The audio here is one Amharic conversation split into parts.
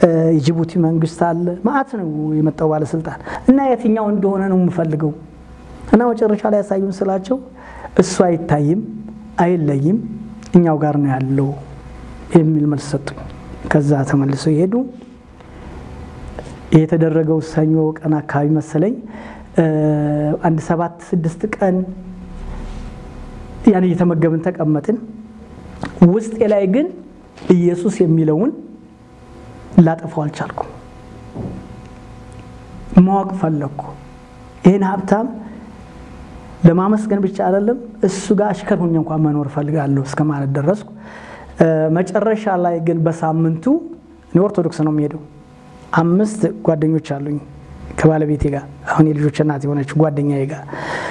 የጅቡቲ መንግስት አለ። ማአት ነው የመጣው ባለስልጣን እና የትኛው እንደሆነ ነው የምፈልገው እና መጨረሻ ላይ ያሳዩን ስላቸው እሱ አይታይም፣ አይለይም፣ እኛው ጋር ነው ያለው የሚል መልስ ሰጡኝ። ከዛ ተመልሰው ይሄዱ። የተደረገው ሰኞ ቀን አካባቢ መሰለኝ አንድ ሰባት ስድስት ቀን ያን እየተመገብን ተቀመጥን። ውስጤ ላይ ግን ኢየሱስ የሚለውን ላጠፋው አልቻልኩም። ማወቅ ፈለግኩ። ይህን ሀብታም ለማመስገን ብቻ አይደለም እሱ ጋር አሽከር ሆኜ እንኳን መኖር እፈልጋለሁ እስከ ማለት ደረስኩ። መጨረሻ ላይ ግን በሳምንቱ እኔ ኦርቶዶክስ ነው የሚሄደው። አምስት ጓደኞች አሉኝ ከባለቤቴ ጋር አሁን የልጆች እናት የሆነች ጓደኛዬ ጋር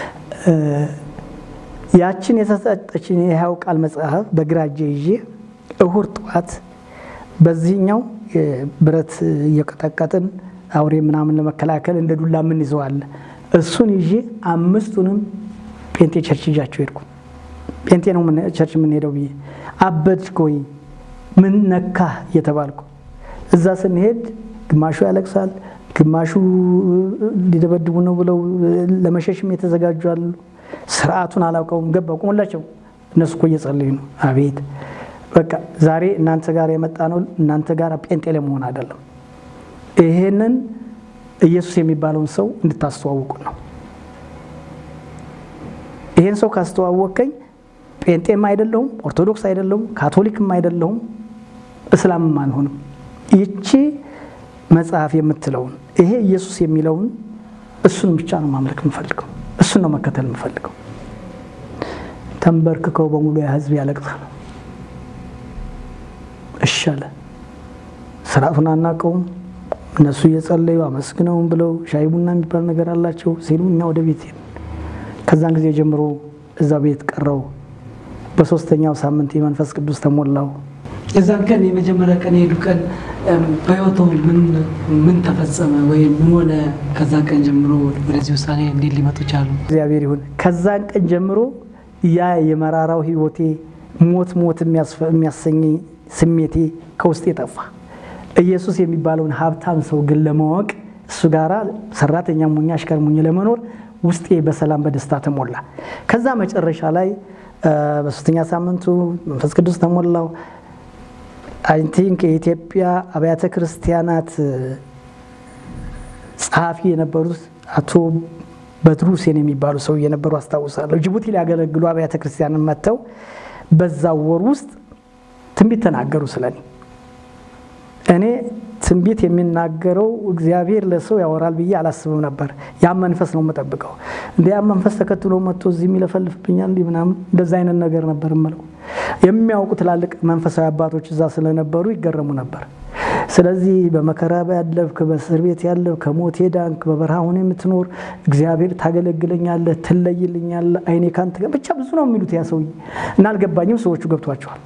ያችን የተሰጠችን የሕያው ቃል መጽሐፍ በግራ እጄ ይዤ እሁድ ጠዋት በዚህኛው ብረት እየቀጠቀጥን አውሬ ምናምን ለመከላከል እንደ ዱላ ምን ይዘዋል እሱን ይዤ አምስቱንም ጴንጤ ቸርች ይዣቸው ሄድኩ። ጴንጤ ነው ቸርች የምንሄደው ብዬ አበድክ ወይ ምን ነካህ እየተባልኩ እዛ ስንሄድ ግማሹ ያለቅሳል፣ ግማሹ ሊደበድቡ ነው ብለው ለመሸሽም የተዘጋጁ አሉ። ስርዓቱን አላውቀውም። ገባ ቁሙላቸው። እነሱ እኮ እየጸለዩ ነው። አቤት በቃ ዛሬ እናንተ ጋር የመጣ ነው እናንተ ጋር ጴንጤ ለመሆን አይደለም። ይሄንን ኢየሱስ የሚባለውን ሰው እንድታስተዋውቁ ነው። ይሄን ሰው ካስተዋወቀኝ ጴንጤም አይደለሁም፣ ኦርቶዶክስ አይደለሁም፣ ካቶሊክም አይደለሁም፣ እስላምም አልሆንም። ይቺ መጽሐፍ የምትለውን ይሄ ኢየሱስ የሚለውን እሱን ብቻ ነው ማምለክ የምፈልገው፣ እሱን ነው መከተል የምፈልገው። ተንበርክከው በሙሉ ያ ህዝብ ያለቅሳል። እሺ አለ። ስርዓቱን አናውቀውም። እነሱ እየጸለዩ አመስግነውም ብለው ሻይ ቡና የሚባል ነገር አላቸው ሲሉ እኛ ወደ ቤት ሄድን። ከዛን ጊዜ ጀምሮ እዛ ቤት ቀረው። በሶስተኛው ሳምንት የመንፈስ ቅዱስ ተሞላው። የዛን ቀን የመጀመሪያ ቀን የሄዱ ቀን በህይወቱ ምን ተፈጸመ ወይም ምን ሆነ? ከዛ ቀን ጀምሮ ወደዚህ ውሳኔ እንዴት ሊመጡ ቻሉ? እግዚአብሔር ይሁን። ከዛን ቀን ጀምሮ ያ የመራራው ህይወቴ ሞት ሞት የሚያሰኝ ስሜቴ ከውስጤ ጠፋ። ኢየሱስ የሚባለውን ሀብታም ሰው ግን ለማወቅ እሱ ጋራ ሰራተኛ ሙኛ አሽከር ሙኝ ለመኖር ውስጤ በሰላም በደስታ ተሞላ። ከዛ መጨረሻ ላይ በሶስተኛ ሳምንቱ መንፈስ ቅዱስ ተሞላው። አይ ቲንክ የኢትዮጵያ አብያተ ክርስቲያናት ጸሐፊ የነበሩት አቶ በድሩ ሁሴን የሚባሉ ሰው የነበሩ አስታውሳለሁ። ጅቡቲ ሊያገለግሉ አብያተ ክርስቲያንን መጥተው በዛ ወር ውስጥ ትንቢት ተናገሩ ስለኔ። እኔ ትንቢት የሚናገረው እግዚአብሔር ለሰው ያወራል ብዬ አላስብም ነበር። ያም መንፈስ ነው የምጠብቀው። እንደ ያም መንፈስ ተከትሎ መጥቶ እዚህ የሚለፈልፍብኛል እንዲህ ምናምን እንደዛ አይነት ነገር ነበር የምለው። የሚያውቁ ትላልቅ መንፈሳዊ አባቶች እዛ ስለነበሩ ይገረሙ ነበር። ስለዚህ በመከራ ያለፍክ፣ በእስር ቤት ያለፍ፣ ከሞት ዳንክ፣ በበረሃ ሆነ የምትኖር እግዚአብሔር ታገለግለኛለህ፣ ትለይልኛለህ፣ አይኔ ካንተ ጋር ብቻ ብዙ ነው የሚሉት ያ ሰውዬ እና አልገባኝም። ሰዎቹ ገብቷቸዋል።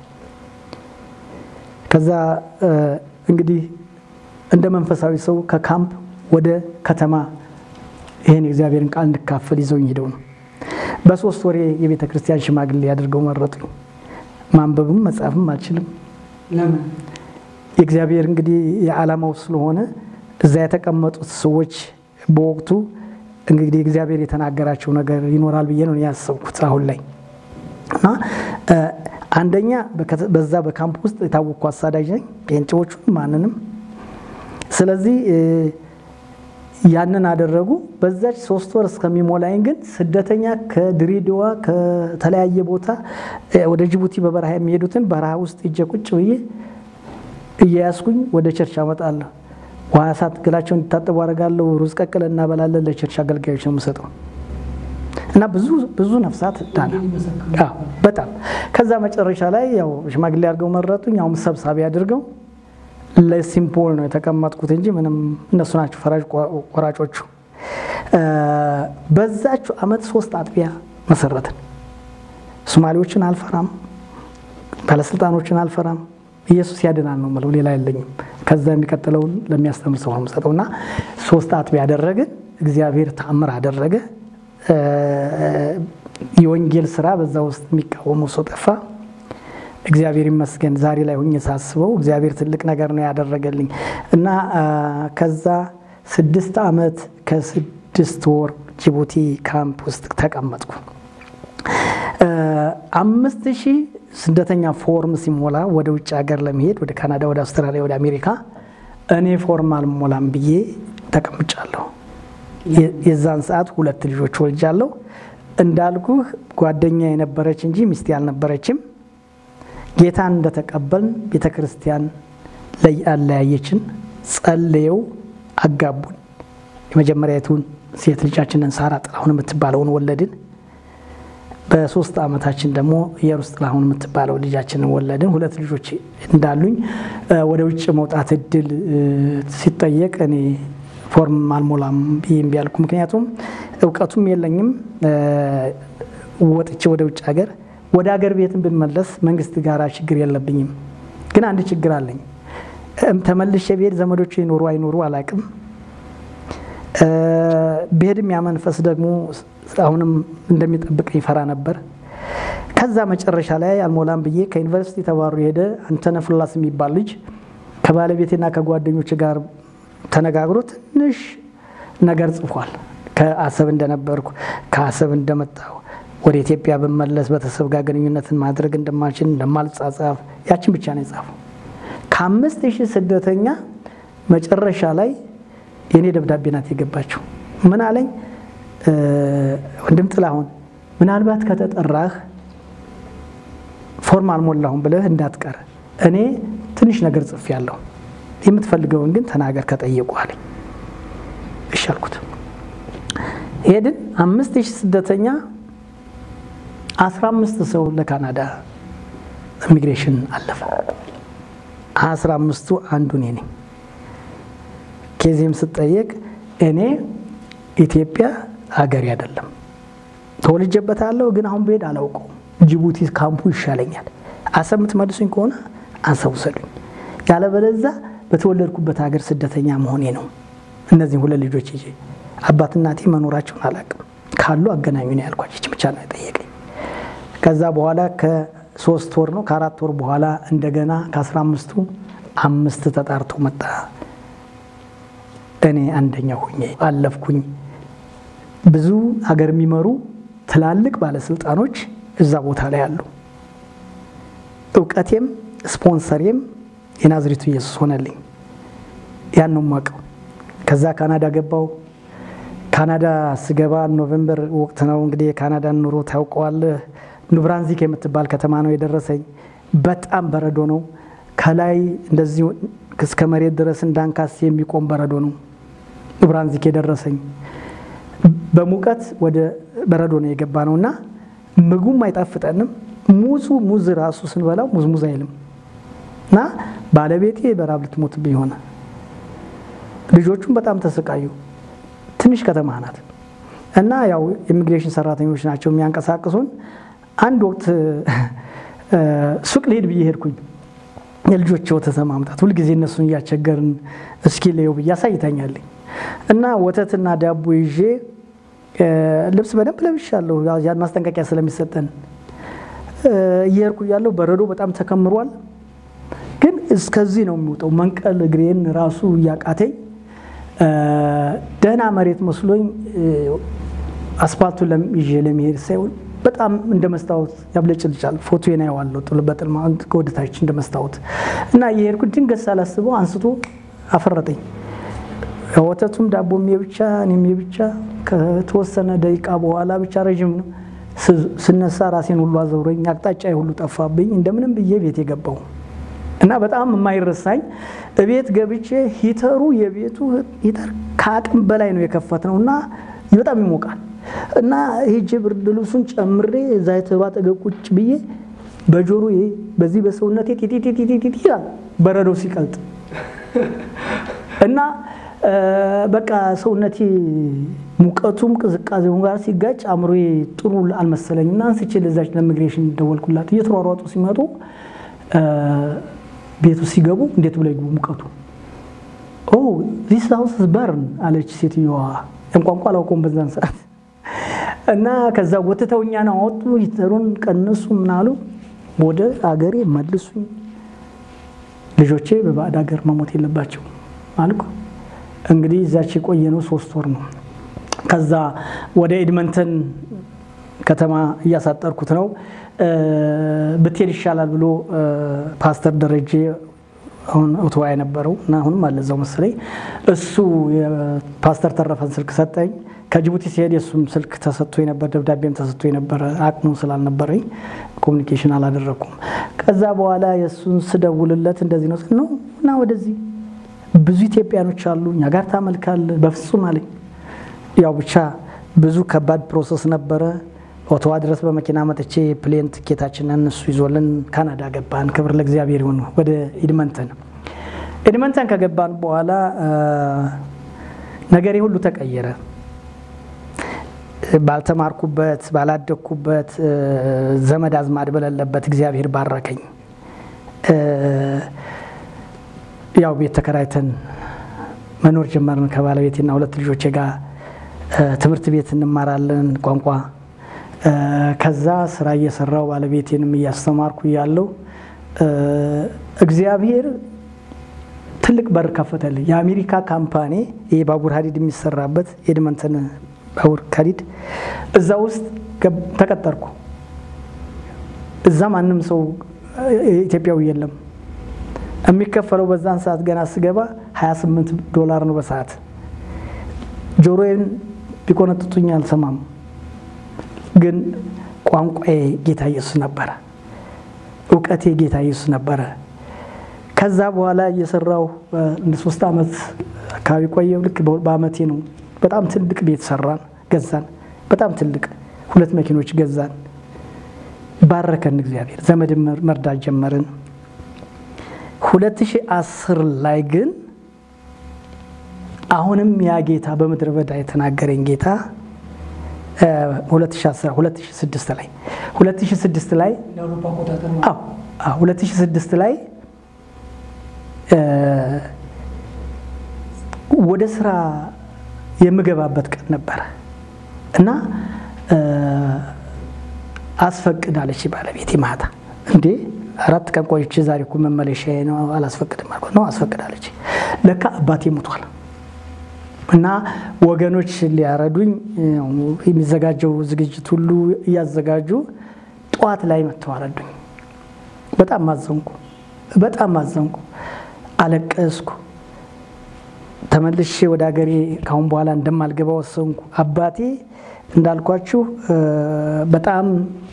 ከዛ እንግዲህ እንደ መንፈሳዊ ሰው ከካምፕ ወደ ከተማ ይህን የእግዚአብሔርን ቃል እንድካፈል ይዘውኝ ሄደው ነው። በሶስት ወሬ የቤተ ክርስቲያን ሽማግሌ አድርገው መረጡኝ። ማንበብም መጻፍም አልችልም። ለምን? የእግዚአብሔር እንግዲህ የዓላማው ስለሆነ እዛ የተቀመጡት ሰዎች በወቅቱ እንግዲህ እግዚአብሔር የተናገራቸው ነገር ይኖራል ብዬ ነው ያሰብኩት አሁን ላይ እና አንደኛ በዛ በካምፕ ውስጥ የታወቅኩ አሳዳጅ ነኝ፣ ጴንጤዎቹ ማንንም። ስለዚህ ያንን አደረጉ። በዛች ሶስት ወር እስከሚሞላኝ ግን ስደተኛ ከድሬዳዋ ከተለያየ ቦታ ወደ ጅቡቲ በበረሃ የሚሄዱትን በረሃ ውስጥ እጀ ቁጭ ብዬ እየያዝኩኝ ወደ ቸርች አመጣለሁ። ውሃ ሳት ገላቸው እንዲታጠቡ አደርጋለሁ። ሩዝ ቀቅለ እናበላለን። ለቸርች አገልጋዮች ነው የምሰጠው እና ብዙ ብዙ ነፍሳት ዳና በጣም ከዛ መጨረሻ ላይ ያው ሽማግሌ አድርገው መረጡኝ። ያውም ሰብሳቢ አድርገው ለሲምፖል ነው የተቀመጥኩት እንጂ ምንም እነሱ ናቸው ፈራጅ ቆራጮቹ። በዛች አመት ሶስት አጥቢያ መሰረትን። ሶማሌዎችን አልፈራም፣ ባለስልጣኖችን አልፈራም። ኢየሱስ ያድናል ነው የምለው፣ ሌላ የለኝም። ከዛ የሚቀጥለውን ለሚያስተምር ሰው ነው የምሰጠው እና ሶስት አጥቢያ አደረግን። እግዚአብሔር ተአምር አደረገ። የወንጌል ስራ በዛ ውስጥ የሚቃወመው ሰው ጠፋ። እግዚአብሔር ይመስገን ዛሬ ላይ ሁኜ ሳስበው እግዚአብሔር ትልቅ ነገር ነው ያደረገልኝ እና ከዛ ስድስት ዓመት ከስድስት ወር ጅቡቲ ካምፕ ውስጥ ተቀመጥኩ። አምስት ሺህ ስደተኛ ፎርም ሲሞላ ወደ ውጭ ሀገር ለመሄድ ወደ ካናዳ፣ ወደ አውስትራሊያ፣ ወደ አሜሪካ እኔ ፎርም አልሞላም ብዬ ተቀምጫለሁ። የዛን ሰዓት ሁለት ልጆች ወልጃለሁ። እንዳልኩህ ጓደኛ የነበረች እንጂ ሚስቴ አልነበረችም። ጌታን እንደተቀበልን ቤተ ክርስቲያን ላይ አለያየችን። ጸልየው አጋቡን። የመጀመሪያዊቱን ሴት ልጃችንን ሳራ ጥላሁን የምትባለውን ወለድን። በሶስት ዓመታችን ደግሞ ኢየሩስ ጥላሁን የምትባለው ልጃችንን ወለድን። ሁለት ልጆች እንዳሉኝ ወደ ውጭ መውጣት እድል ሲጠየቅ እኔ ፎርም አልሞላም ብዬ እምቢ አልኩ። ምክንያቱም እውቀቱም የለኝም። ወጥቼ ወደ ውጭ ሀገር ወደ ሀገር ቤትን ብንመለስ መንግስት ጋር ችግር የለብኝም፣ ግን አንድ ችግር አለኝ። ተመልሼ ብሄድ ዘመዶች ይኖሩ አይኖሩ አላቅም። ብሄድም ያ መንፈስ ደግሞ አሁንም እንደሚጠብቀኝ ይፈራ ነበር። ከዛ መጨረሻ ላይ አልሞላም ብዬ ከዩኒቨርሲቲ ተባሩ የሄደ አንተነህ ፍላስ የሚባል ልጅ ከባለቤቴና ከጓደኞች ጋር ተነጋግሮ ትንሽ ነገር ጽፏል። ከአሰብ እንደነበርኩ ከአሰብ እንደመጣሁ ወደ ኢትዮጵያ ብመለስ ቤተሰብ ጋር ግንኙነትን ማድረግ እንደማልችል እንደማልጻጻፍ ያችን ብቻ ነው የጻፈው። ከአምስት ሺህ ስደተኛ መጨረሻ ላይ የእኔ ደብዳቤ ናት የገባችው። ምን አለኝ? ወንድም ጥላሁን ምናልባት ከተጠራህ ፎርም አልሞላሁም ብለህ እንዳትቀር፣ እኔ ትንሽ ነገር ጽፌያለሁ፣ የምትፈልገውን ግን ተናገር ከጠየቁ አለኝ። እሺ አልኩት። ሄድን። አምስት ሺህ ስደተኛ አስራ አምስት ሰው ለካናዳ ኢሚግሬሽን አለፈ። አስራ አምስቱ አንዱ እኔ ነኝ። ኬዚህም ስጠየቅ እኔ ኢትዮጵያ ሀገሬ አይደለም ተወልጄበታለሁ፣ ግን አሁን ብሄድ አላውቀውም። ጅቡቲ ካምፑ ይሻለኛል። አሰብ የምትመልሱኝ ከሆነ አሰብ ውሰዱኝ፣ ያለበለዛ በተወለድኩበት ሀገር ስደተኛ መሆኔ ነው። እነዚህም ሁለት ልጆች ይዤ አባት እናቴ መኖራቸውን አላውቅም፣ ካሉ አገናኙ ነው ያልኳቸው። ይህች ብቻ ነው የጠየቀኝ። ከዛ በኋላ ከሶስት ወር ነው ከአራት ወር በኋላ እንደገና ከአስራ አምስቱ አምስት ተጣርቶ መጣ። እኔ አንደኛ ሆኜ አለፍኩኝ። ብዙ ሀገር የሚመሩ ትላልቅ ባለስልጣኖች እዛ ቦታ ላይ አሉ። እውቀቴም ስፖንሰሬም የናዝሬቱ ኢየሱስ ሆነልኝ። ያን ነው የማውቀው። ከዛ ካናዳ ገባው። ካናዳ ስገባ ኖቬምበር ወቅት ነው እንግዲህ የካናዳን ኑሮ ታውቀዋለህ። ኑብራንዚክ የምትባል ከተማ ነው የደረሰኝ። በጣም በረዶ ነው። ከላይ እንደዚህ እስከ መሬት ድረስ እንዳንካስ የሚቆም በረዶ ነው ኑብራንዚክ የደረሰኝ። በሙቀት ወደ በረዶ ነው የገባ ነው እና ምግቡም አይጣፍጠንም። ሙዙ ሙዝ ራሱ ስንበላው ሙዝ ሙዝ አይልም እና ባለቤቴ በራብ ልትሞትብኝ ሆነ። ልጆቹም በጣም ተሰቃዩ። ትንሽ ከተማ ናት እና ያው ኢሚግሬሽን ሰራተኞች ናቸው የሚያንቀሳቅሱን። አንድ ወቅት ሱቅ ልሄድ ብዬ ሄድኩኝ። የልጆች ወተት ማምጣት ሁልጊዜ እነሱን እያስቸገርን እስኪ ለየው ብዬ አሳይታኛለኝ እና ወተትና ዳቦ ይዤ ልብስ በደንብ ለብሻለሁ፣ ያን ማስጠንቀቂያ ስለሚሰጠን እየሄድኩ እያለሁ በረዶ በጣም ተከምሯል። ግን እስከዚህ ነው የሚወጣው። መንቀል እግሬን ራሱ እያቃተኝ ደህና መሬት መስሎኝ አስፋልቱን ይዤ ለመሄድ ሳይሆን በጣም እንደ መስታወት ያብለጭልጫል። ፎቶዬን አየዋለሁ በጥልማ ከወደታች እንደ መስታወት እና እየሄድኩ ድንገት ሳላስበው አንስቶ አፈረጠኝ። ወተቱም ዳቦም የብቻ እኔም የብቻ ከተወሰነ ደቂቃ በኋላ ብቻ ረዥም ነው ስነሳ ራሴን ሁሉ አዘውረኝ፣ አቅጣጫ ሁሉ ጠፋብኝ። እንደምንም ብዬ ቤት የገባው እና በጣም የማይረሳኝ እቤት ገብቼ ሂተሩ የቤቱ ሂተር ከአቅም በላይ ነው የከፈት ነው እና በጣም ይሞቃል እና ሄጄ ብርድ ልብሱን ጨምሬ እዛ ሂተሩ አጠገብ ቁጭ ብዬ በጆሮ በዚህ በሰውነቴ ቲቲቲቲቲ ይላል በረዶ ሲቀልጥ እና በቃ ሰውነቴ ሙቀቱም ቅዝቃዜውን ጋር ሲጋጭ አእምሮዬ ጥሩ አልመሰለኝ እና አንስቼ ለዛች ለኢሚግሬሽን ደወልኩላት። እየተሯሯጡ ሲመጡ ቤቱ ሲገቡ እንዴት ብለው ይግቡ ሙቀቱ ኦ ዚስ ሃውስ በርን አለች ሴትዮዋ። ቋንቋ አላውቀውም በዛን ሰዓት እና ከዛ ወጥተው እኛን አወጡ። ሂተሩን ቀነሱ ምናሉ። ወደ አገሬ መልሱኝ፣ ልጆቼ በባዕድ ሀገር መሞት የለባቸው አልኩ። እንግዲህ እዛች የቆየነው ሶስት ወር ነው። ከዛ ወደ ኤድመንተን ከተማ እያሳጠርኩት ነው። ብትሄድ ይሻላል ብሎ ፓስተር ደረጀ አሁን ኦቶዋ የነበረው እና አሁንም አለ እዛው መሰለኝ እሱ የፓስተር ተረፈን ስልክ ሰጠኝ። ከጅቡቲ ሲሄድ የእሱም ስልክ ተሰጥቶ የነበር ደብዳቤም ተሰጥቶ የነበረ አቅሙ ስላልነበረኝ ኮሚኒኬሽን አላደረግኩም። ከዛ በኋላ የእሱን ስደውልለት እንደዚህ ነው ነው እና ወደዚህ ብዙ ኢትዮጵያኖች አሉ እኛ ጋር ታመልካል። በፍጹም አለኝ። ያው ብቻ ብዙ ከባድ ፕሮሰስ ነበረ። ኦቶዋ ድረስ በመኪና መጥቼ ፕሌን ትኬታችንን እሱ ይዞልን ካናዳ ገባን። ክብር ለእግዚአብሔር ይሁን። ወደ ኤድመንተን ኤድመንተን ከገባን በኋላ ነገሬ ሁሉ ተቀየረ። ባልተማርኩበት ባላደግኩበት ዘመድ አዝማድ በሌለበት እግዚአብሔር ባረከኝ። ያው ቤት ተከራይተን መኖር ጀመርን ከባለቤቴና ሁለት ልጆቼ ጋር ትምህርት ቤት እንማራለን ቋንቋ። ከዛ ስራ እየሰራው ባለቤቴንም እያስተማርኩ እያለው እግዚአብሔር ትልቅ በር ከፈተልኝ። የአሜሪካ ካምፓኒ ይህ ባቡር ሀዲድ የሚሰራበት ኤድመንተን ባቡር ሀዲድ እዛ ውስጥ ተቀጠርኩ። እዛ ማንም ሰው ኢትዮጵያዊ የለም። የሚከፈለው በዛን ሰዓት ገና ስገባ 28 ዶላር ነው በሰዓት። ጆሮዬን ቢቆነጥጡኝ አልሰማም፣ ግን ቋንቋዬ ጌታ ኢየሱስ ነበረ፣ እውቀቴ ጌታ ኢየሱስ ነበረ። ከዛ በኋላ እየሰራው እንደ ሶስት ዓመት አካባቢ ቆየው። ልክ በአመቴ ነው በጣም ትልቅ ቤት ሰራን፣ ገዛን። በጣም ትልቅ ሁለት መኪኖች ገዛን። ባረከን እግዚአብሔር። ዘመድ መርዳት ጀመርን። 2010 ላይ ግን አሁንም ያ ጌታ በምድረ በዳ የተናገረኝ ጌታ 2006 ላይ 2006 ላይ 2006 ላይ ወደ ስራ የምገባበት ቀን ነበረ እና አስፈቅዳለች ባለቤቴ ማታ እንዴ አራት ቀን ቆይቼ ዛሬ እኮ መመለሻ ነው አላስፈቅድም አልኩት። ነው አስፈቅዳለች። ለካ አባቴ ሞቷል እና ወገኖች ሊያረዱኝ የሚዘጋጀው ዝግጅት ሁሉ እያዘጋጁ ጠዋት ላይ መጥተው አረዱኝ። በጣም ማዘንኩ፣ በጣም ማዘንኩ፣ አለቀስኩ። ተመልሼ ወደ ሀገሬ ካሁን በኋላ እንደማልገባ ወሰንኩ። አባቴ እንዳልኳችሁ በጣም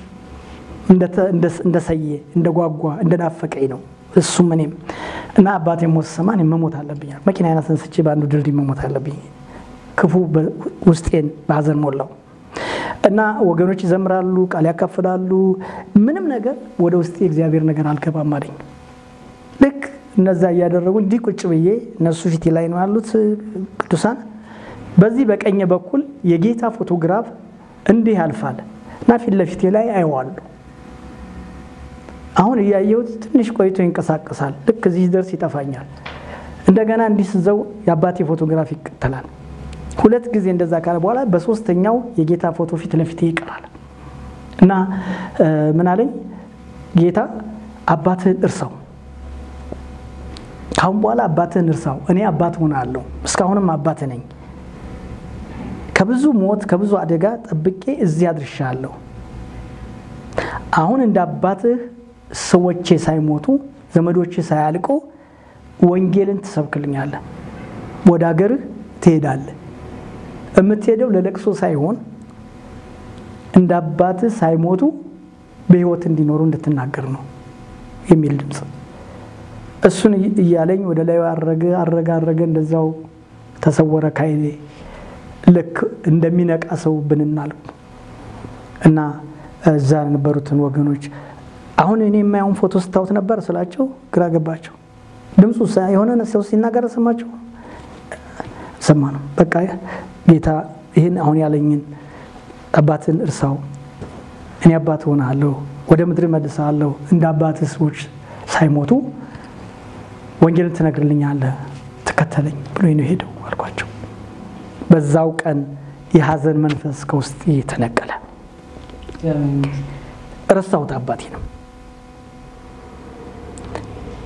እንደሰየ እንደጓጓ እንደናፈቀኝ ነው እሱም እኔም እና አባቴ ሞት ሰማ እኔ መሞት አለብኝ መኪና አይነት አንስቼ በአንዱ ድልድይ መሞት አለብኝ ክፉ ውስጤን በሀዘን ሞላው እና ወገኖች ይዘምራሉ ቃል ያካፍላሉ ምንም ነገር ወደ ውስጤ እግዚአብሔር ነገር አልገባም አለኝ ልክ እነዛ እያደረጉ እንዲህ ቁጭ ብዬ እነሱ ፊቴ ላይ ነው ያሉት ቅዱሳን በዚህ በቀኝ በኩል የጌታ ፎቶግራፍ እንዲህ ያልፋል እና ፊት ለፊቴ ላይ አይዋሉ አሁን እያየሁት ትንሽ ቆይቶ ይንቀሳቀሳል። ልክ እዚህ ደርስ ይጠፋኛል። እንደገና እንዲህ ስዘው የአባቴ ፎቶግራፍ ይከተላል። ሁለት ጊዜ እንደዛ ካለ በኋላ በሶስተኛው የጌታ ፎቶ ፊት ለፊቴ ይቀራል እና ምን አለኝ ጌታ አባትህን እርሳው፣ ካሁን በኋላ አባትህን እርሳው፣ እኔ አባት ሆናለሁ፣ እስካሁንም አባት ነኝ። ከብዙ ሞት ከብዙ አደጋ ጠብቄ እዚህ አድርሻለሁ። አሁን እንደ አባትህ ሰዎቼ ሳይሞቱ ዘመዶቼ ሳያልቁ ወንጌልን ትሰብክልኛለህ። ወደ ሀገርህ ትሄዳለህ። የምትሄደው ለለቅሶ ሳይሆን እንደ አባትህ ሳይሞቱ በሕይወት እንዲኖሩ እንድትናገር ነው የሚል ድምፅ። እሱን እያለኝ ወደ ላይ አረገ አረገ አረገ፣ እንደዛው ተሰወረ ካይኔ። ልክ እንደሚነቃ ሰው ብንናል እና እዛ የነበሩትን ወገኖች አሁን እኔ የማየውን ፎቶ ስታዩት ነበር ስላቸው ግራ ገባቸው። ድምፁ የሆነ ሰው ሲናገር ሰማቸው ሰማ ነው። በቃ ጌታ ይህን አሁን ያለኝን አባትን እርሳው፣ እኔ አባት ሆናለሁ፣ ወደ ምድር መልሳለሁ፣ እንደ አባት ሰዎች ሳይሞቱ ወንጌልን ትነግርልኛለህ፣ ትከተለኝ ብሎ ነው ሄደው አልኳቸው። በዛው ቀን የሀዘን መንፈስ ከውስጥ ተነቀለ። ረሳሁት አባቴ ነው።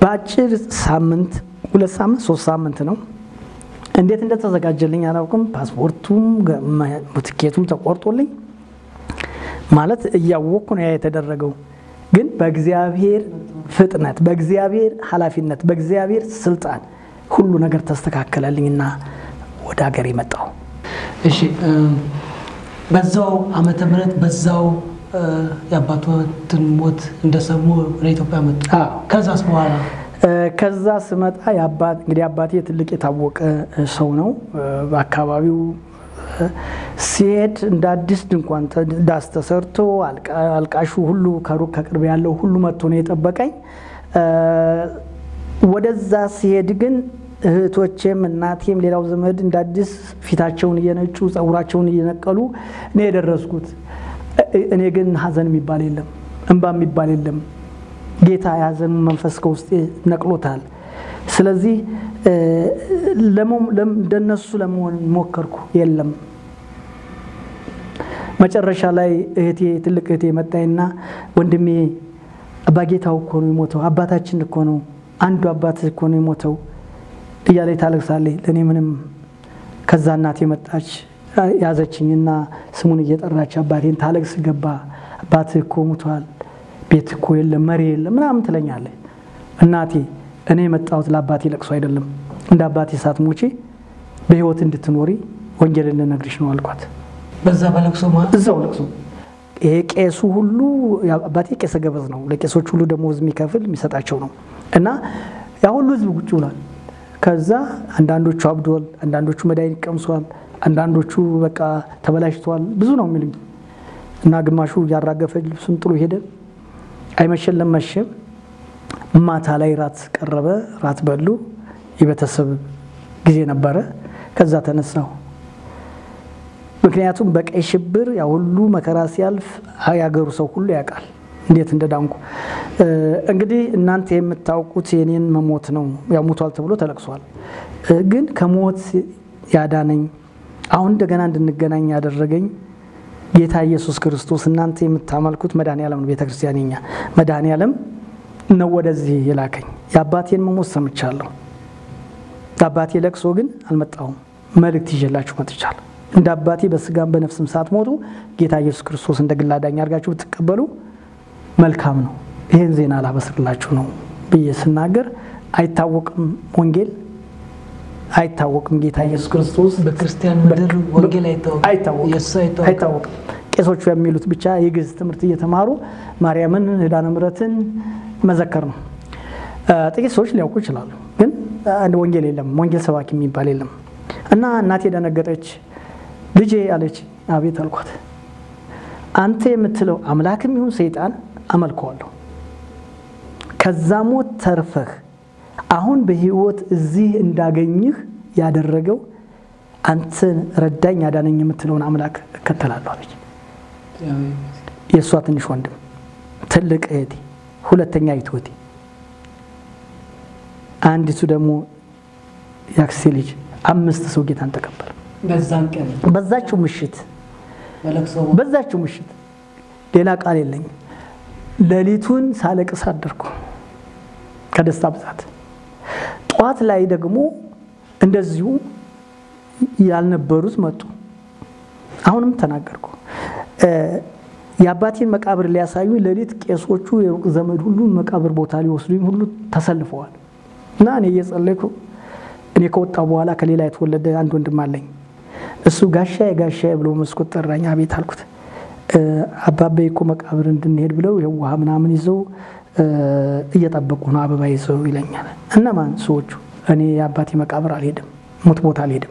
በአጭር ሳምንት ሁለት ሳምንት ሶስት ሳምንት ነው። እንዴት እንደተዘጋጀልኝ አላውቅም። ፓስፖርቱም ትኬቱም ተቆርጦልኝ ማለት እያወቅኩ ነው ያ የተደረገው። ግን በእግዚአብሔር ፍጥነት፣ በእግዚአብሔር ኃላፊነት፣ በእግዚአብሔር ስልጣን ሁሉ ነገር ተስተካከለልኝና ወደ ሀገር የመጣው እሺ በዛው ዓመተ ምህረት በዛው የአባቶትን ሞት እንደሰሙ ወደ ኢትዮጵያ መጡ። ከዛስ በኋላ ከዛ ስመጣ እንግዲህ አባቴ ትልቅ የታወቀ ሰው ነው በአካባቢው። ሲሄድ እንደ አዲስ ድንኳን ዳስ ተሰርቶ አልቃሹ ሁሉ ከሩቅ ከቅርብ ያለው ሁሉ መጥቶ ነው የጠበቀኝ። ወደዛ ሲሄድ ግን እህቶቼም እናቴም ሌላው ዘመድ እንደ አዲስ ፊታቸውን እየነጩ ጸጉራቸውን እየነቀሉ እኔ የደረስኩት። እኔ ግን ሀዘን የሚባል የለም፣ እንባ የሚባል የለም። ጌታ የሀዘን መንፈስ ከውስጤ ነቅሎታል። ስለዚህ እንደነሱ ለመሆን ሞከርኩ፣ የለም። መጨረሻ ላይ እህቴ ትልቅ እህቴ መጣይና ወንድሜ አባጌታው እኮ ነው የሞተው፣ አባታችን እኮ ነው፣ አንዱ አባት እኮ ነው የሞተው እያለች ታለቅሳለች። ለእኔ ምንም ከዛ እናቴ መጣች ያዘችኝና ስሙን እየጠራች አባቴን ታለቅስ ገባ። አባትህ እኮ ሙቷል፣ ቤት እኮ የለም፣ መሪ የለም ምናምን ትለኛለች። እናቴ እኔ የመጣሁት ለአባቴ ለቅሶ አይደለም፣ እንደ አባቴ ሳትሞቺ በህይወት እንድትኖሪ ወንጌል ልነግርሽ ነው አልኳት። በዛ በለቅሶ እዛው ለቅሶ ይሄ ቄሱ ሁሉ አባቴ ቄሰ ገበዝ ነው። ለቄሶች ሁሉ ደሞዝ የሚከፍል የሚሰጣቸው ነው። እና ያ ሁሉ ህዝብ ቁጭ ብሏል። ከዛ አንዳንዶቹ አብዷል፣ አንዳንዶቹ መድኃኒት ቀምሷል፣ አንዳንዶቹ በቃ ተበላሽተዋል። ብዙ ነው የሚሉኝ እና ግማሹ እያራገፈ ልብሱን ጥሎ ሄደ። አይመሸለም መሸ። ማታ ላይ ራት ቀረበ። ራት በሉ። የቤተሰብ ጊዜ ነበረ። ከዛ ተነሳሁ። ምክንያቱም በቀይ ሽብር ያ ሁሉ መከራ ሲያልፍ ያገሩ ሰው ሁሉ ያውቃል እንዴት እንደዳንኩ። እንግዲህ እናንተ የምታውቁት የኔን መሞት ነው። ያው ሞቷል ተብሎ ተለቅሷል። ግን ከሞት ያዳነኝ አሁን እንደገና እንድንገናኝ ያደረገኝ ጌታ ኢየሱስ ክርስቶስ እናንተ የምታመልኩት መድኃኔ ዓለም ነው። ቤተክርስቲያን የኛ መድኃኔ ዓለም ነው ወደዚህ የላከኝ። የአባቴን መሞት ሰምቻለሁ። ለአባቴ ለቅሶ ግን አልመጣሁም። መልእክት ይዤላችሁ መጥቻለሁ። እንደ አባቴ በስጋም በነፍስም ሳትሞቱ ጌታ ኢየሱስ ክርስቶስ እንደ ግል አዳኝ አድርጋችሁ ብትቀበሉ መልካም ነው። ይህን ዜና ላበስርላችሁ ነው ብዬ ስናገር አይታወቅም፣ ወንጌል አይታወቅም። ጌታ ኢየሱስ ክርስቶስ በክርስቲያን ምድር ወንጌል አይታወቅም፣ ኢየሱስ አይታወቅም። ቄሶቹ የሚሉት ብቻ የግዕዝ ትምህርት እየተማሩ ማርያምን ኪዳነ ምሕረትን መዘከር ነው። ጥቂት ሰዎች ሊያውቁ ይችላሉ፣ ግን አንድ ወንጌል የለም። ወንጌል ሰባኪ የሚባል የለም። እና እናቴ ደነገጠች። ልጄ አለች። አቤት አልኳት። አንተ የምትለው አምላክም ይሁን ሰይጣን አመልከዋለሁ። ከዛ ሞት ተርፈህ አሁን በህይወት እዚህ እንዳገኝህ ያደረገው አንተን ረዳኝ ያዳነኝ የምትለውን አምላክ እከተላለሁ አለች። የእሷ ትንሽ ወንድም፣ ትልቅ እህቴ፣ ሁለተኛ እህቴ፣ አንዲቱ ደግሞ ያክሴ ልጅ አምስት ሰው ጌታን ተቀበለ። በዛን ቀን በዛችው ምሽት በዛችው ምሽት ሌላ ቃል የለኝም። ሌሊቱን ሳለቅስ አደርኩ ከደስታ ብዛት። ጠዋት ላይ ደግሞ እንደዚሁ ያልነበሩት መጡ። አሁንም ተናገርኩ። የአባቴን መቃብር ሊያሳዩ ሌሊት ቄሶቹ የሩቅ ዘመድ ሁሉ መቃብር ቦታ ሊወስዱኝ ሁሉ ተሰልፈዋል እና እኔ እየጸለይኩ እኔ ከወጣሁ በኋላ ከሌላ የተወለደ አንድ ወንድም አለኝ። እሱ ጋሻዬ ጋሻዬ ብሎ መስኮት ጠራኝ። አቤት አልኩት። አባቤ እኮ መቃብር እንድንሄድ ብለው ይኸው ውሃ ምናምን ይዘው እየጠበቁ ነው፣ አበባ ይዘው ይለኛል። እነማን ሰዎቹ? እኔ የአባቴ መቃብር አልሄድም፣ ሞት ቦታ አልሄድም፣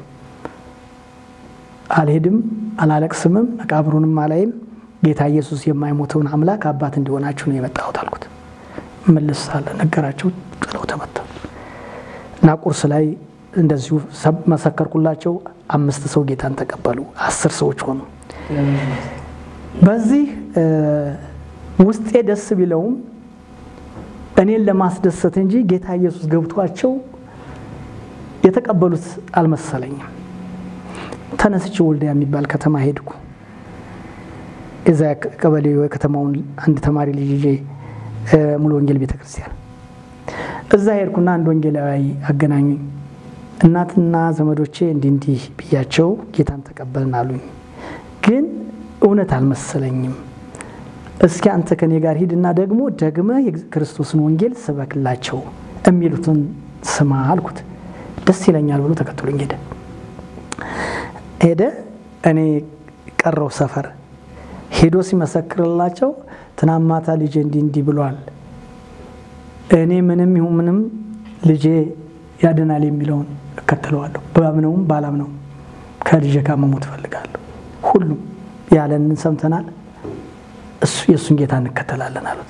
አልሄድም፣ አላለቅስምም፣ መቃብሩንም አላይም። ጌታ ኢየሱስ የማይሞተውን አምላክ አባት እንዲሆናችሁ ነው የመጣሁት አልኩት። መልስ አለ ነገራቸው። ጥለው ተመታ እና ቁርስ ላይ እንደዚሁ መሰከርኩላቸው። አምስት ሰው ጌታን ተቀበሉ። አስር ሰዎች ሆኑ። በዚህ ውስጤ ደስ ቢለውም እኔን ለማስደሰት እንጂ ጌታ ኢየሱስ ገብቷቸው የተቀበሉት አልመሰለኝም። ተነስቼ ወልዲያ የሚባል ከተማ ሄድኩ። እዛ ቀበሌ የከተማውን አንድ ተማሪ ልጅ ይዤ ሙሉ ወንጌል ቤተክርስቲያን እዛ ሄድኩና አንድ ወንጌላዊ አገናኙኝ። እናትና ዘመዶቼ እንዲህ እንዲህ ብያቸው ጌታን ተቀበልን አሉኝ። ግን እውነት አልመሰለኝም። እስኪ አንተ ከኔ ጋር ሂድና ደግሞ ደግመህ የክርስቶስን ወንጌል ስበክላቸው የሚሉትን ስማ አልኩት። ደስ ይለኛል ብሎ ተከትሎኝ ሄደ ሄደ እኔ ቀረው ሰፈር ሄዶ ሲመሰክርላቸው ትናንት ማታ ልጄ እንዲህ እንዲህ ብሏል፣ እኔ ምንም ይሁን ምንም ልጄ ያድናል የሚለውን እከተለዋለሁ። ባምነውም ባላምነውም ከልጄ ጋር መሞት እፈልጋለሁ። ሁሉም ያለንን ሰምተናል፣ እሱ የእሱን ጌታ እንከተላለን አሉት።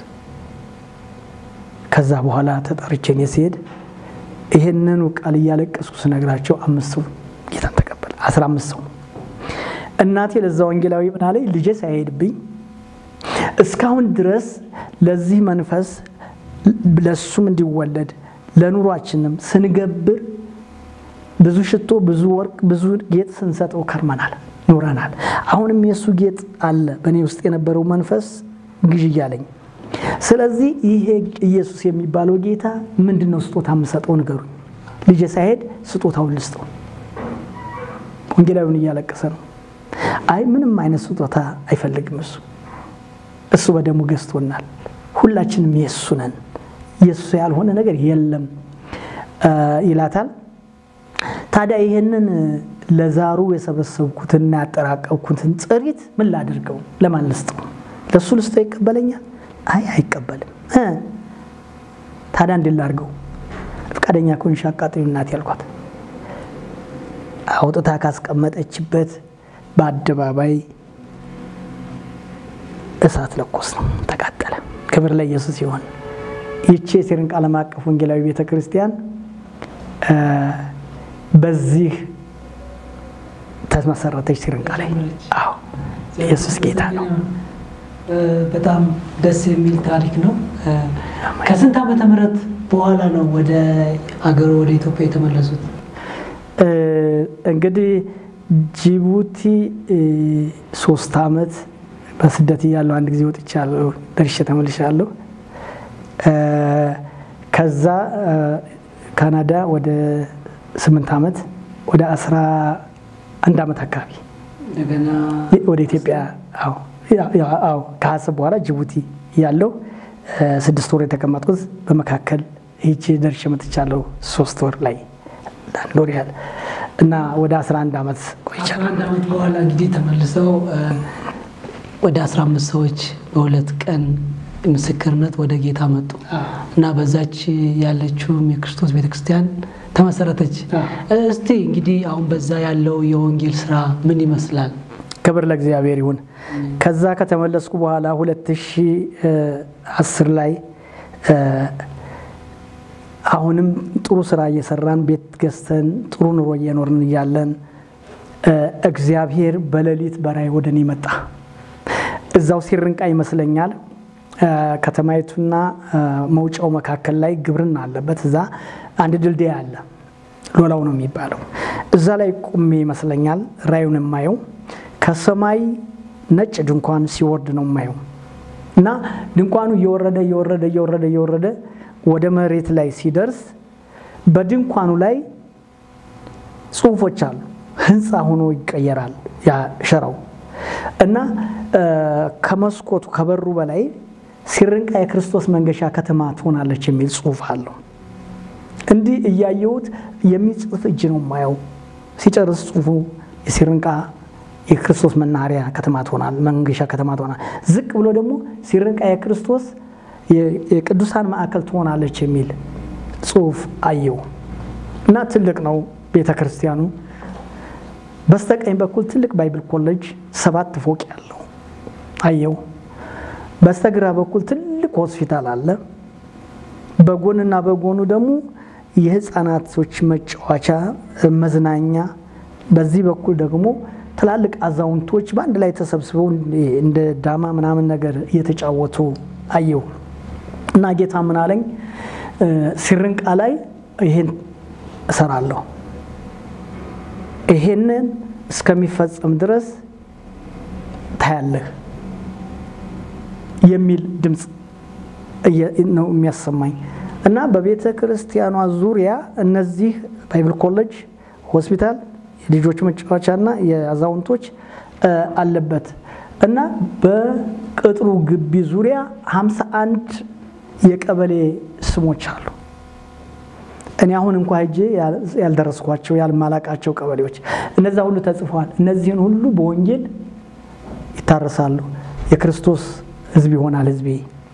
ከዛ በኋላ ተጠርቼ እኔ ሲሄድ ይሄንኑ ቃል እያለቀስኩ ስነግራቸው አምስት ሰው ጌታን ተቀበለ። አስራ አምስት ሰው እናቴ ለዛ ወንጌላዊ ምን አለኝ፣ ልጄ ሳይሄድብኝ እስካሁን ድረስ ለዚህ መንፈስ ለሱም እንዲወለድ ለኑሯችንም ስንገብር ብዙ ሽቶ፣ ብዙ ወርቅ፣ ብዙ ጌጥ ስንሰጠው ከርመናል፣ ኖረናል። አሁንም የእሱ ጌጥ አለ በእኔ ውስጥ የነበረው መንፈስ ግዥ እያለኝ ስለዚህ ይሄ ኢየሱስ የሚባለው ጌታ ምንድን ነው ስጦታ የምሰጠው ንገሩኝ። ልጄ ሳይሄድ ስጦታውን ልስጠው። ወንጌላዊውን እያለቀሰ ነው። አይ ምንም አይነት ስጦታ አይፈልግም እሱ እሱ በደሙ ገዝቶናል። ሁላችንም የእሱ ነን። የእሱ ያልሆነ ነገር የለም ይላታል። ታዲያ ይህንን ለዛሩ የሰበሰብኩትና ያጠራቀብኩትን ጥሪት ምን ላድርገው? ለማን ልስጠው? ለእሱ ልስጠው ይቀበለኛል? አይ አይቀበልም። ታዲያ እንዴት ላድርገው? ፈቃደኛ ከሆንሽ አቃጥዪው እናቴ ያልኳት አውጥታ ካስቀመጠችበት በአደባባይ እሳት ለኮስ ነው፣ ተቃጠለ። ክብር ለኢየሱስ ይሆን። ይቺ የሲርንቃ ዓለም አቀፍ ወንጌላዊ ቤተ ክርስቲያን በዚህ ተመሰረተች። ሲርንቃ ላይ አዎ፣ ኢየሱስ ጌታ ነው። በጣም ደስ የሚል ታሪክ ነው። ከስንት ዓመተ ምህረት በኋላ ነው ወደ አገሩ ወደ ኢትዮጵያ የተመለሱት? እንግዲህ ጅቡቲ ሶስት ዓመት በስደት እያለሁ አንድ ጊዜ ወጥቻለሁ፣ ደርሼ ተመልሻለሁ። ከዛ ካናዳ ወደ ስምንት ዓመት ወደ አስራ አንድ ዓመት አካባቢ እንደገና ወደ ኢትዮጵያ አዎ ከሀሰብ በኋላ ጅቡቲ ያለው ስድስት ወር የተቀመጥኩት በመካከል ይቺ ደርሼ መጥቻለሁ። ሶስት ወር ላይ ለአንድ ወር ያህል እና ወደ 11 ዓመት ቆይቻለሁ። 11 ዓመት በኋላ እንግዲህ ተመልሰው ወደ 15 ሰዎች በሁለት ቀን ምስክርነት ወደ ጌታ መጡ እና በዛች ያለችውም የክርስቶስ ቤተክርስቲያን ተመሰረተች። እስቲ እንግዲህ አሁን በዛ ያለው የወንጌል ስራ ምን ይመስላል? ክብር ለእግዚአብሔር ይሁን። ከዛ ከተመለስኩ በኋላ 2010 ላይ አሁንም ጥሩ ስራ እየሰራን ቤት ገዝተን ጥሩ ኑሮ እየኖርን እያለን እግዚአብሔር በሌሊት በራእይ ወደ እኔ መጣ። እዛው ሲርንቃ ይመስለኛል ከተማይቱና መውጫው መካከል ላይ ግብርና አለበት። እዛ አንድ ድልድይ አለ፣ ሎላው ነው የሚባለው። እዛ ላይ ቁሜ ይመስለኛል ራእዩን የማየው ከሰማይ ነጭ ድንኳን ሲወርድ ነው የማየው እና ድንኳኑ እየወረደ እየወረደ እየወረደ እየወረደ ወደ መሬት ላይ ሲደርስ በድንኳኑ ላይ ጽሁፎች አሉ። ህንፃ ሆኖ ይቀየራል ያ ሸራው እና ከመስኮቱ ከበሩ በላይ ሲርንቃ የክርስቶስ መንገሻ ከተማ ትሆናለች የሚል ጽሁፍ አለው። እንዲህ እያየሁት የሚጽፍ እጅ ነው የማየው። ሲጨርስ ጽሁፉ የሲርንቃ የክርስቶስ መናኸሪያ ከተማ ትሆናል፣ መንገሻ ከተማ ትሆናል። ዝቅ ብሎ ደግሞ ሲርንቃ የክርስቶስ የቅዱሳን ማዕከል ትሆናለች የሚል ጽሁፍ አየው እና ትልቅ ነው ቤተ ክርስቲያኑ። በስተቀኝ በኩል ትልቅ ባይብል ኮሌጅ ሰባት ፎቅ ያለው አየው። በስተግራ በኩል ትልቅ ሆስፒታል አለ። በጎንና በጎኑ ደግሞ የህፃናቶች መጫወቻ መዝናኛ፣ በዚህ በኩል ደግሞ ትላልቅ አዛውንቶች በአንድ ላይ ተሰብስበው እንደ ዳማ ምናምን ነገር እየተጫወቱ አየው እና ጌታ ምን አለኝ፣ ሲርንቃ ላይ ይሄን እሰራለሁ፣ ይሄንን እስከሚፈጸም ድረስ ታያለህ የሚል ድምፅ ነው የሚያሰማኝ። እና በቤተ ክርስቲያኗ ዙሪያ እነዚህ ባይብል ኮሌጅ፣ ሆስፒታል፣ የልጆች መጫወቻና የአዛውንቶች አለበት እና በቅጥሩ ግቢ ዙሪያ 51 የቀበሌ ስሞች አሉ። እኔ አሁን እንኳ ሄጄ ያልደረስኳቸው ያልማላቃቸው ቀበሌዎች እነዛ ሁሉ ተጽፈዋል። እነዚህን ሁሉ በወንጌል ይታረሳሉ። የክርስቶስ ሕዝብ ይሆናል ሕዝቤ።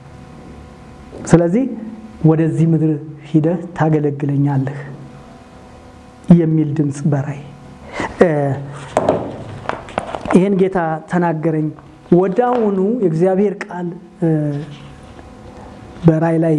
ስለዚህ ወደዚህ ምድር ሂደህ ታገለግለኛለህ የሚል ድምፅ በራይ ይህን ጌታ ተናገረኝ። ወዳውኑ የእግዚአብሔር ቃል በራይ ላይ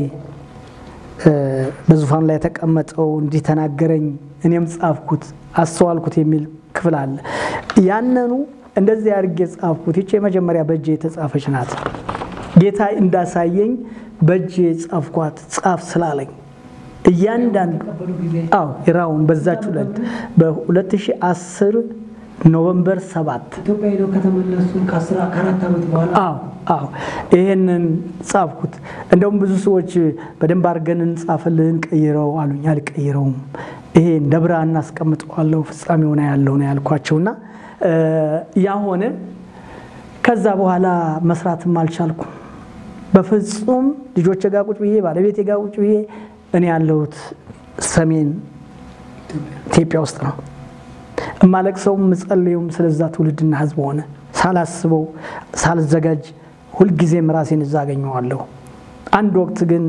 በዙፋን ላይ የተቀመጠው እንዲህ ተናገረኝ፣ እኔም ጻፍኩት፣ አስተዋልኩት የሚል ክፍል አለ። ያነኑ እንደዚህ አድርጌ ጻፍኩት። ይቺ የመጀመሪያ በእጄ የተጻፈች ናት። ጌታ እንዳሳየኝ በእጄ ጻፍኳት፣ ጻፍ ስላለኝ እያንዳንዱ አዎ ራውን በዛች ሁለት በ2010 ኖቨምበር ሰባት ኢትዮጵያ ሄደው ከተመለሱ ከአራት ዓመት በኋላ አዎ አዎ ይሄንን ጻፍኩት። እንደውም ብዙ ሰዎች በደንብ አድርገን እንጻፈልህን ቀይረው አሉኝ። አልቀይረውም፣ ይሄ እንደ ብርሃን እናስቀምጠዋለሁ ፍጻሜው ነው ያለው ነው ያልኳቸውና ያ ሆነ። ከዛ በኋላ መስራትም አልቻልኩም በፍጹም። ልጆቼ ጋር ቁጭ ብዬ ባለቤቴ ጋር ቁጭ ብዬ እኔ ያለሁት ሰሜን ኢትዮጵያ ውስጥ ነው እማለቅሰውም ምጸልየውም ስለዛ ትውልድና ሕዝብ ሆነ ሳላስበው ሳልዘጋጅ ሁልጊዜም ራሴን እዛ አገኘዋለሁ። አንድ ወቅት ግን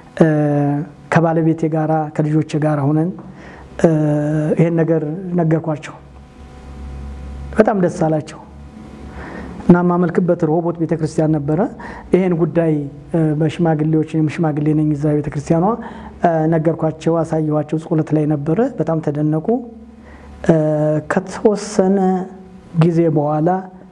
ከባለቤቴ ጋራ ከልጆቼ ጋር ሆነን ይሄን ነገር ነገርኳቸው። በጣም ደስ አላቸው እና የማመልክበት ሮቦት ቤተክርስቲያን ነበረ። ይሄን ጉዳይ በሽማግሌዎች ሽማግሌ ነኝ እዛ ቤተክርስቲያኗ ነገርኳቸው፣ አሳየኋቸው። ጸሎት ላይ ነበረ። በጣም ተደነቁ። ከተወሰነ ጊዜ በኋላ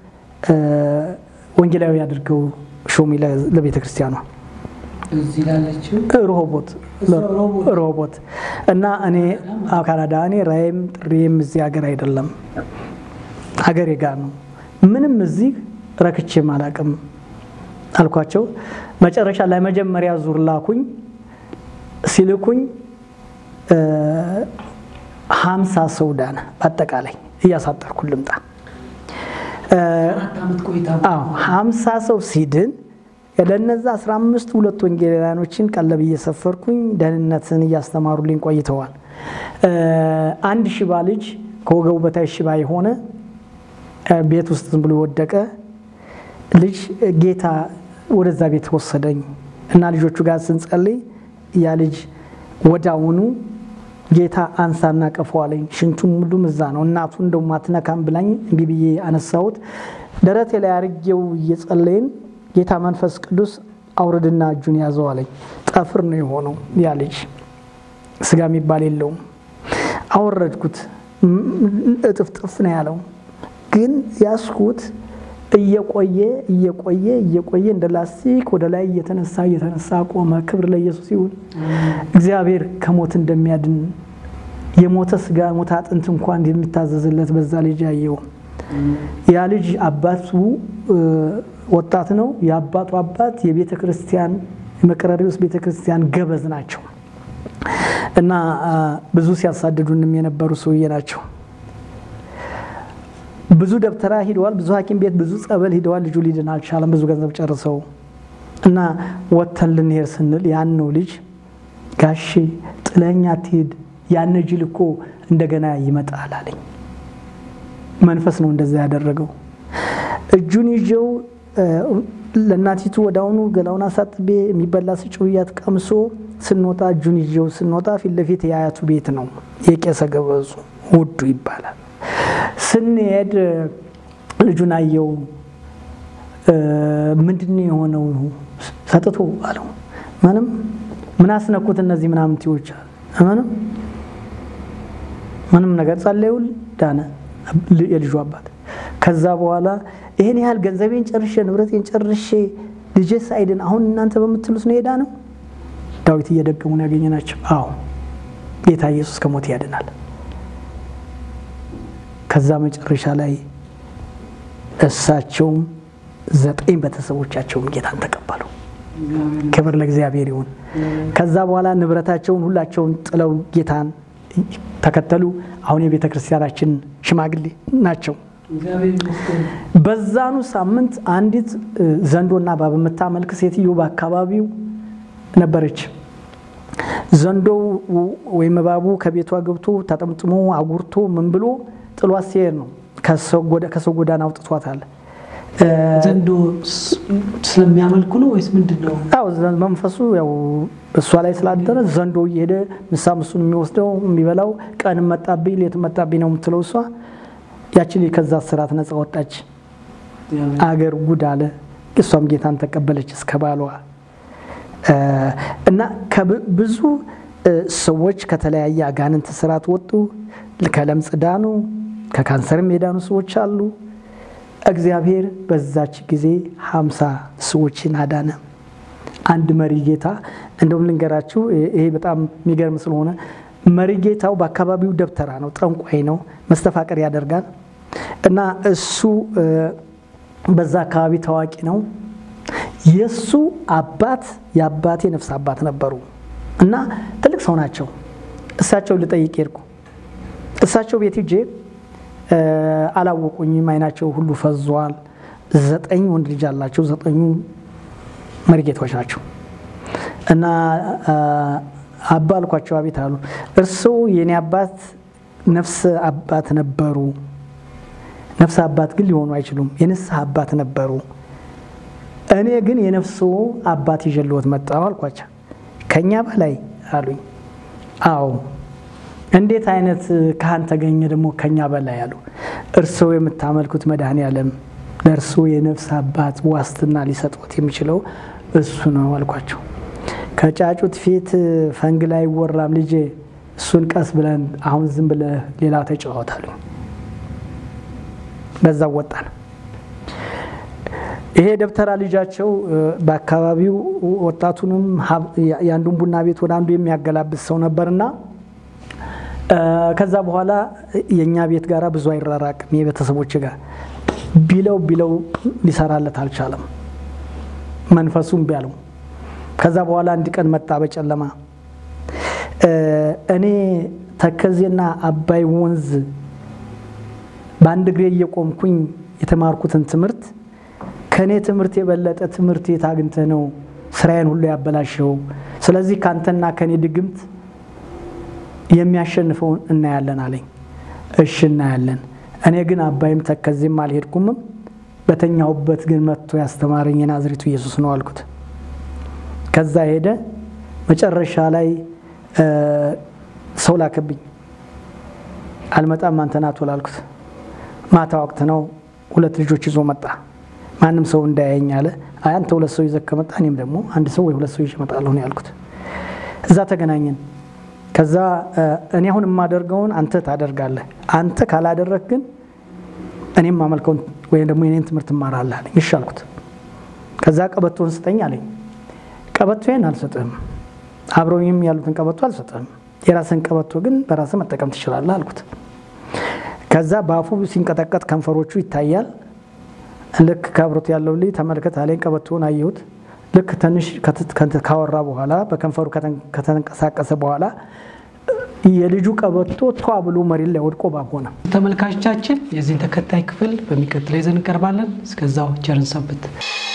ወንጌላዊ አድርገው ሾሚ ለቤተ ክርስቲያኗ እዚህ ላለችው ሮቦት ሮቦት እና እኔ ካናዳ እኔ ራይም ጥሪም እዚህ ሀገር አይደለም ሀገሬ ጋር ነው። ምንም እዚህ ረክቼም አላቅም አልኳቸው። መጨረሻ ላይ መጀመሪያ ዙር ላኩኝ። ሲልኩኝ ሀምሳ ሰው ዳነ። በአጠቃላይ እያሳጠርኩ ልምጣ። ሀምሳ ሰው ሲድን ለነዛ አስራ አምስት ሁለት ወንጌላውያኖችን ቀለብ እየሰፈርኩኝ ደህንነትን እያስተማሩልኝ ቆይተዋል። አንድ ሽባ ልጅ ከወገቡ በታች ሽባ የሆነ ቤት ውስጥ ዝም ብሎ የወደቀ ልጅ ጌታ ወደዛ ቤት ወሰደኝ እና ልጆቹ ጋር ስንጸልይ ያ ልጅ ወዳውኑ ጌታ አንሳና ቀፈዋለኝ። ሽንቱም ሁሉም እዛ ነው። እናቱ እንደው ማትነካም ብላኝ እምቢ ብዬ አነሳሁት። ደረቴ ላይ አርጌው እየጸለይን ጌታ መንፈስ ቅዱስ አውርድና እጁን ያዘው አለኝ። ጠፍር ነው የሆነው ያ ልጅ ስጋ የሚባል የለውም። አወረድኩት። እጥፍጥፍ ነው ያለው። ግን ያስኩት እየቆየ እየቆየ እየቆየ እንደ ላስቲክ ወደ ላይ እየተነሳ እየተነሳ ቆመ። ክብር ለኢየሱስ ይሁን። እግዚአብሔር ከሞት እንደሚያድን የሞተ ስጋ ሞተ አጥንት እንኳን የሚታዘዝለት በዛ ልጅ ያየው። ያ ልጅ አባቱ ወጣት ነው። የአባቱ አባት የቤተ ክርስቲያን የመቀረሪዎስ ቤተ ክርስቲያን ገበዝ ናቸው እና ብዙ ሲያሳድዱንም የነበሩ ሰውዬ ናቸው። ብዙ ደብተራ ሂደዋል። ብዙ ሐኪም ቤት ብዙ ጸበል ሂደዋል። ልጁ ሊድን አልቻለም። ብዙ ገንዘብ ጨርሰው እና ወተን ልንሄድ ስንል ያን ነው ልጅ ጋሼ ጥለኸኝ አትሂድ፣ ያን ጅል እኮ እንደገና ይመጣል አለኝ። መንፈስ ነው እንደዛ ያደረገው። እጁን ይዤው ለእናቲቱ ወዳውኑ ገላውን አሳጥቤ የሚበላ ስጭውያት ቀምሶ ስንወጣ እጁን ይዤው ስንወጣ ፊት ለፊት የአያቱ ቤት ነው። የቄሰ ገበዙ ውዱ ይባላል። ስንሄድ ልጁን አየው። ምንድን ነው የሆነው? ሰጥቶ አለው። ምንም ምን አስነኩት እነዚህ ምናምን ቲዎች ምንም ምንም ነገር ጸለዩል፣ ዳነ የልጁ አባት። ከዛ በኋላ ይሄን ያህል ገንዘቤን ጨርሼ ንብረቴን ጨርሼ ልጄ ሳይድን አሁን እናንተ በምትሉት ነው ሄዳ ነው ዳዊት እየደገሙ ነው ያገኘናቸው። አዎ ጌታ ኢየሱስ ከሞት ያድናል። ከዛ መጨረሻ ላይ እሳቸውም ዘጠኝ ቤተሰቦቻቸውም ጌታን ተቀበሉ። ክብር ለእግዚአብሔር ይሁን። ከዛ በኋላ ንብረታቸውን ሁላቸውን ጥለው ጌታን ተከተሉ። አሁን የቤተ ክርስቲያናችን ሽማግሌ ናቸው። በዛኑ ሳምንት አንዲት ዘንዶና እባብ የምታመልክ ሴትዮ በአካባቢው ነበረች። ዘንዶው ወይም እባቡ ከቤቷ ገብቶ ተጠምጥሞ አጉርቶ ምን ብሎ ጥሏት ሲሄድ ነው ከሰው ጎዳና አውጥቷታል። ዘንዶ ስለሚያመልኩ ነው ወይስ ምንድን ነው? አዎ መንፈሱ ያው እሷ ላይ ስላደረ ዘንዶ እየሄደ ምሳ ምሱን የሚወስደው የሚበላው ቀን መጣብኝ ሌት መጣብኝ ነው የምትለው እሷ። ያችን ከዛ ስርዓት ነፃ ወጣች። አገር ጉድ አለ። እሷም ጌታን ተቀበለች እስከ ባሏ እና ብዙ ሰዎች ከተለያየ አጋንንት ስርዓት ወጡ። ከለምጽ ዳኑ፣ ከካንሰርም የዳኑ ሰዎች አሉ። እግዚአብሔር በዛች ጊዜ ሀምሳ ሰዎችን አዳነ። አንድ መሪ ጌታ እንደውም ልንገራችሁ፣ ይሄ በጣም የሚገርም ስለሆነ መሪ ጌታው በአካባቢው ደብተራ ነው፣ ጠንቋይ ነው፣ መስተፋቀር ያደርጋል እና እሱ በዛ አካባቢ ታዋቂ ነው። የእሱ አባት የአባቴ ነፍስ አባት ነበሩ እና ትልቅ ሰው ናቸው። እሳቸው ልጠይቅ ሄድኩ። እሳቸው ቤት ሂጄ አላወቁኝም። አይናቸው ሁሉ ፈዟል። ዘጠኝ ወንድ ልጅ አላቸው። ዘጠኙ መሪጌቶች ናቸው እና አባ አልኳቸው። አቤት አሉ። እርስዎ የኔ አባት ነፍስ አባት ነበሩ። ነፍስ አባት ግን ሊሆኑ አይችሉም። የንስሐ አባት ነበሩ። እኔ ግን የነፍስዎ አባት ይዤልዎት መጣሁ አልኳቸው። ከኛ በላይ አሉኝ። አዎ እንዴት አይነት ካህን ተገኘ ደግሞ ከኛ በላይ አሉ። እርስዎ የምታመልኩት መድኃኔ ዓለም ለእርስዎ የነፍስ አባት ዋስትና ሊሰጥዎት የሚችለው እሱ ነው አልኳቸው። ከጫጩት ፊት ፈንግ ላይ አይወራም ልጄ፣ እሱን ቀስ ብለን አሁን ዝም ብለህ ሌላ ተጫወት አሉኝ። በዛው ወጣን። ይሄ ደብተራ ልጃቸው በአካባቢው ወጣቱንም የአንዱን ቡና ቤት ወደ አንዱ የሚያገላብስ ሰው ነበርና ከዛ በኋላ የእኛ ቤት ጋር ብዙ አይራራቅም። የቤተሰቦች ጋር ቢለው ቢለው ሊሰራለት አልቻለም። መንፈሱም ቢያለው ከዛ በኋላ አንድ ቀን መጣ በጨለማ እኔ ተከዜና አባይ ወንዝ በአንድ እግሬ እየቆምኩኝ የተማርኩትን ትምህርት ከእኔ ትምህርት የበለጠ ትምህርት የት አግኝተህ ነው ስራዬን ሁሉ ያበላሸው? ስለዚህ ከአንተና ከእኔ ድግምት የሚያሸንፈውን እናያለን አለኝ። እሺ እናያለን። እኔ ግን አባይም ተከዜም አልሄድኩምም፣ በተኛሁበት ግን መጥቶ ያስተማረኝ የናዝሬቱ ኢየሱስ ነው አልኩት። ከዛ ሄደ። መጨረሻ ላይ ሰው ላከብኝ። አልመጣም አንተ ና ቶሎ አልኩት። ማታ ወቅት ነው። ሁለት ልጆች ይዞ መጣ። ማንም ሰው እንዳያየኝ አለ። አይ አንተ ሁለት ሰው ይዘህ ከመጣ እኔም ደግሞ አንድ ሰው ወይ ሁለት ሰው ይዤ እመጣለሁ ነው ያልኩት። እዛ ተገናኘን። ከዛ እኔ አሁን የማደርገውን አንተ ታደርጋለህ፣ አንተ ካላደረግ ግን እኔም ማመልከውን ወይም ደግሞ የኔን ትምህርት እማራለህ አለኝ። እሺ አልኩት። ከዛ ቀበቶን ስጠኝ አለኝ። ቀበቶዬን አልሰጥህም፣ አብረውኝም ያሉትን ቀበቶ አልሰጥህም፣ የራስን ቀበቶ ግን በራስህ መጠቀም ትችላለህ አልኩት። ከዛ በአፉ ሲንቀጠቀጥ ከንፈሮቹ ይታያል። ልክ ከአብሮት ያለው ልጅ ተመልከት አለኝ። ቀበቶውን አየሁት። ልክ ትንሽ ካወራ በኋላ በከንፈሩ ከተንቀሳቀሰ በኋላ የልጁ ቀበቶ ቷ ብሎ መሬት ላይ ወድቆ ባብ ሆነ። ተመልካቾቻችን የዚህን ተከታይ ክፍል በሚቀጥለው ይዘን እንቀርባለን። እስከዛው ቸርን ሰንብት።